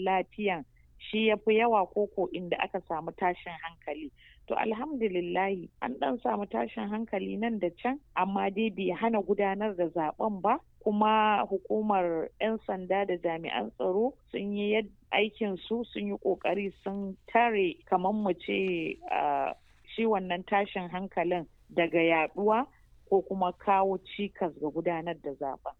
zaman lafiyan shi ya fi yawa koko inda aka samu tashin hankali to alhamdulillahi an dan samu tashin hankali nan da can amma dai bai hana gudanar da zaben ba kuma hukumar 'yan sanda da jami'an tsaro sun yi aikin su sun yi kokari sun tare kamar mu ce shi wannan tashin hankalin daga yaduwa ko kuma kawo cikas ga gudanar da zaben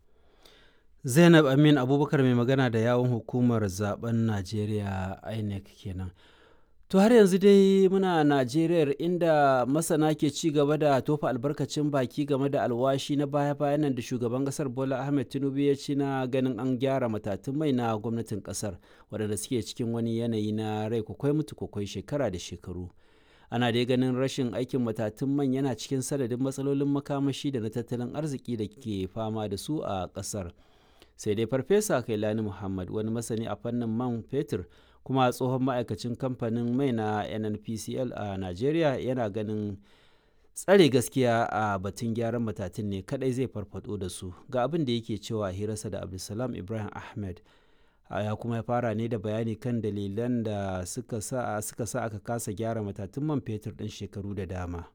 zainab amin abubakar mai magana da yawon hukumar zaben najeriya inec kenan to har yanzu dai muna najeriya inda masana ke ci gaba da tofa albarkacin baki game da alwashi na baya-bayan nan da shugaban kasar bola ahmed tinubu ya ci na ganin an gyara matatun mai na gwamnatin kasar waɗanda suke cikin wani yanayi na rai kwakwai mutu kwakwai shekara da shekaru ana dai ganin rashin aikin matatun man yana cikin sanadin matsalolin makamashi da na tattalin arziki da ke fama da su a kasar sai dai farfesa kailani muhammad wani masani a fannin man fetur kuma tsohon ma'aikacin kamfanin mai na nnpcl a nigeria yana ganin tsare gaskiya a batun gyaran matatun ne kadai zai farfado da su ga abin da yake cewa hirarsa da abdulsalam ibrahim ahmed ya kuma ya fara ne da bayani kan dalilan da suka sa suka sa aka kasa gyara matatun man fetur din shekaru da dama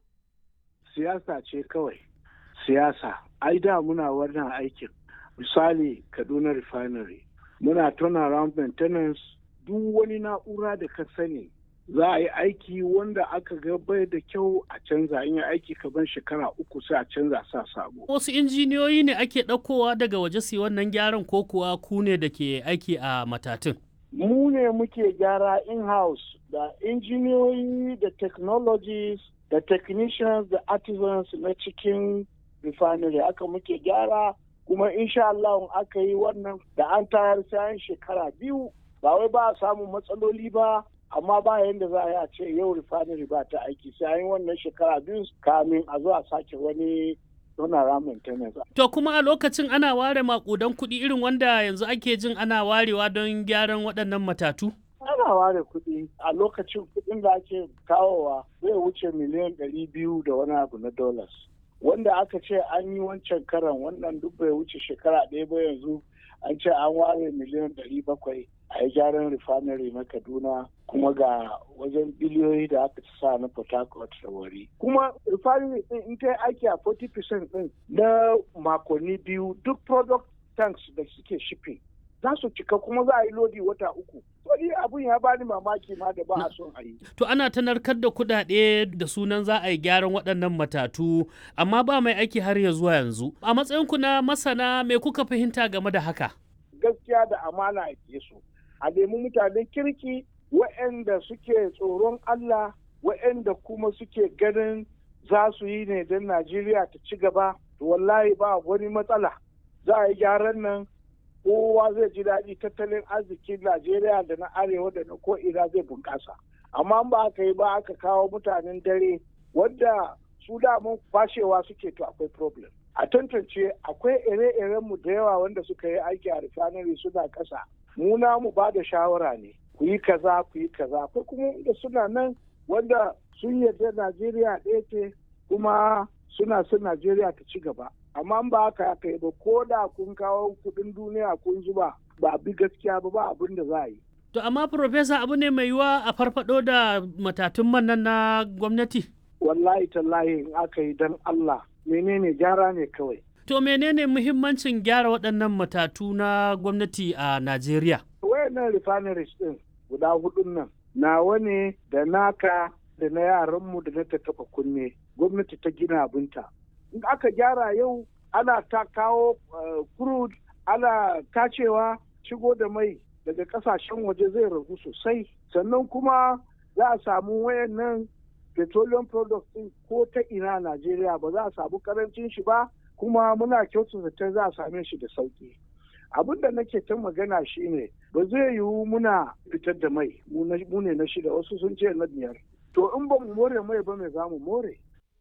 siyasa ce kawai siyasa ai da muna wannan aikin misali kaduna refinery muna turnaround maintenance duk wani na'ura da ka sani za a yi aiki wanda aka ga bai da kyau a canza in yi aiki kaban shekara uku sai a canza sa sabo. Wasu injiniyoyi ne ake ɗaukowa daga waje su wannan gyaran ko kuwa ku ne da ke aiki a matatun? Mu ne muke gyara in-house da injiniyoyi da technologies da technicians da artisans na cikin refinery aka muke gyara kuma insha Allah aka yi wannan da an tayar sayan shekara biyu ba wai ba a samun matsaloli ba amma ba yadda za a yi a ce yau refinery ba ta aiki sai an yi wannan shekara biyu kamin a zo a sake wani donara maintenance. To kuma a lokacin ana ware makudan kuɗi irin wanda yanzu ake jin ana warewa don gyaran waɗannan matatu? Ana ware kuɗi a lokacin kuɗin da ake kawowa zai wuce miliyan ɗari biyu da wani abu na dollars. Wanda aka ce an yi wancan karan wannan duk bai wuce shekara ɗaya ba yanzu an ce an ware miliyan ɗari bakwai a yi gyaran refinery na kaduna kuma ga wajen biliyoyi da aka ci sa na port harcourt da wari kuma refinery din in ta aiki a 40% din na makonni biyu duk product tanks da suke shipping za su cika kuma za a yi lodi wata uku wani abun ya bani mamaki ma da ba a son a yi to ana ta narkar da kudade da sunan za a yi gyaran waɗannan matatu amma ba mai aiki har ya zuwa yanzu a matsayinku na masana me kuka fahimta game da haka gaskiya da amana a su a nemi mutanen kirki waɗanda suke tsoron Allah waɗanda kuma suke ganin za su yi ne don Najeriya ta ci gaba to wallahi ba wani matsala za a yi gyaran nan kowa zai ji daɗi tattalin arzikin Najeriya da na arewa da na ko'ina zai bunƙasa amma ba aka yi ba aka kawo mutanen dare wanda su damun fashewa suke to akwai problem a tantance akwai ire-irenmu da yawa wanda suka yi aiki a refinery suna ƙasa mu mu ba da shawara ne ku yi kaza ku yi kaza akwai kuma da suna nan wanda sun yarda najeriya ɗaya ce kuma suna son najeriya ta ci gaba amma ba haka aka yi ba ko da kun kawo kuɗin duniya kun zuba ba bi gaskiya ba ba abin da za a yi to amma profesa abu ne mai yiwa a farfado da matatun man nan na gwamnati wallahi tallahi in aka yi don allah menene gyara ne kawai To menene muhimmancin gyara waɗannan matatu na gwamnati a Najeriya? Wayannan refineries ɗin guda hudun nan nawa ne da naka da na yaranmu da na taɓa kunne gwamnati ta gina abinta. In aka gyara yau ana ta kawo crude ana tacewa shigo da mai daga ƙasashen waje zai ragu sosai sannan kuma za a samu wayannan petroleum products ɗin ko ta ina Najeriya ba za a samu karancin shi ba kuma muna kyautata ta za a same shi da sauki abin da nake ta magana shine ba zai yiwu muna fitar da mai mu ne na shida wasu sun ce na biyar to in ba mu more mai ba mai za mu more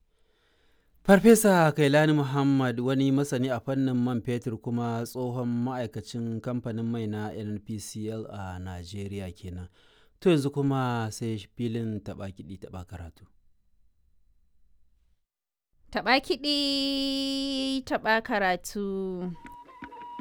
farfesa kailani muhammad wani masani a fannin man fetur kuma tsohon ma'aikacin kamfanin mai na nnpcl a najeriya kenan to yanzu kuma sai filin taɓa kiɗi taɓa karatu Taɓa kiɗi taɓa karatu.